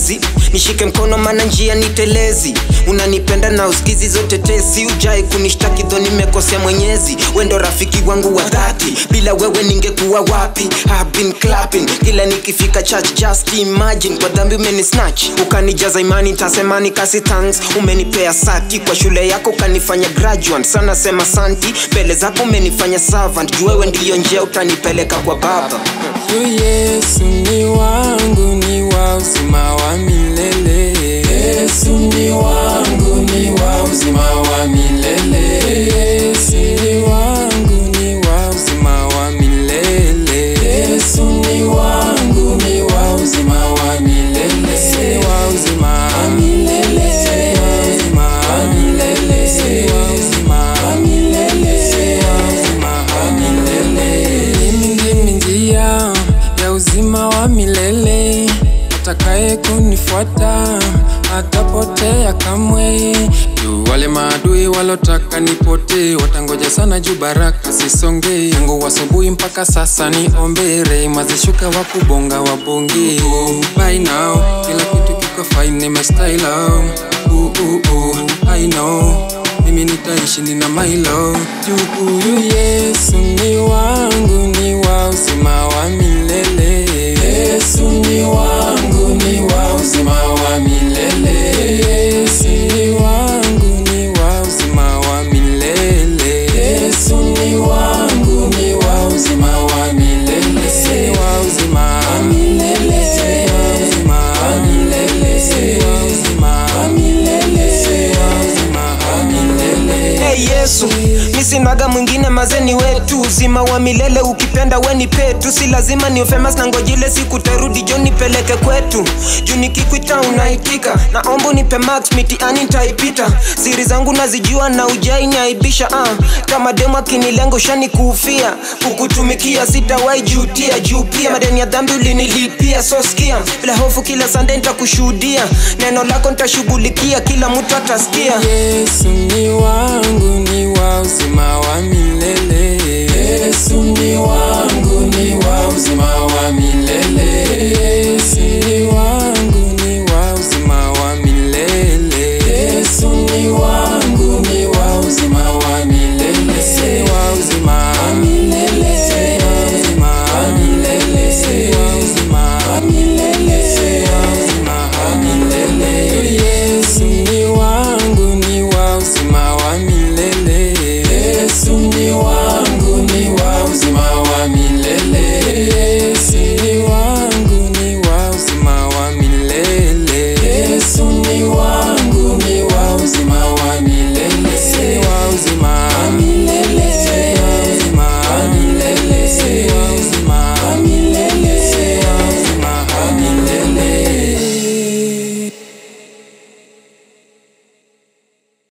siwezi nishike mkono mana njia nitelezi unanipenda na usikizi zote tesi ujai kunishtaki dho nimekosea mwenyezi wendo rafiki wangu wa dhati bila wewe ningekuwa wapi I've been clapping kila nikifika church just imagine kwa dhambi umeni snatch ukanijaza imani ntasema nikasi thanks umenipea sati kwa shule yako ukanifanya graduate sana sema santi mbele zako umenifanya servant juu wewe ndiyo njia utanipeleka kwa baba Yu Yesu ni wangu, ni wa uzima wa milele. Yesu ni wangu, ni wa uzima wa milele. Yesu ni wangu, ni wa uzima wa milele. Yesu ni wangu, ni wa uzima wa milele. Ni wa uzima wa milele. Ni wa uzima wa milele. Ni wa uzima wa milele. Ni wa uzima wa milele. Mimi ndimi njia ya uzima wa milele, atakaye kunifuata atapotea kamwe. Juu wale maadui walotaka nipotee watangoja sana, juu baraka sisonge. Tangu asubuhi mpaka sasa niombe, rehema zishuka, wakubonga wabonge. By now kila kitu kiko fine, nimestyle uh, uh, uh, I know mimi nitaishi nina mailo juu huyu Yesu ni wangu, ni wa uzima wa milele. Yesu ni wangu, ni wa uzima wa milele. Yesu ni wangu, ni wa uzima wa milele. Yesu ni wangu, ni wa uzima wa milele. Ni wa uzima wa milele. Ni wa uzima wa milele. Ni wa uzima wa milele. Ni wa uzima wa milele. Hey Yesu, mi sinaga mwingine mazeni wetu uzima wa milele ukipenda weni petu si lazima ni famous na ngojile siku tarudi jo nipeleke kwetu juu nikikwita unaitika naomba unipe max mitiani ntaipita siri zangu nazijua na ujai niaibisha uh. kama demu akinilenga ushani kuufia kukutumikia sitawai jutia juu pia madeni ya dhambi ulinilipia so skia bila hofu kila sande ntakushuhudia neno lako ntashughulikia kila mtu atasikia Yesu ni wangu, ni wa uzima wa milele. Yesu ni wangu, ni wa uzima wa milele.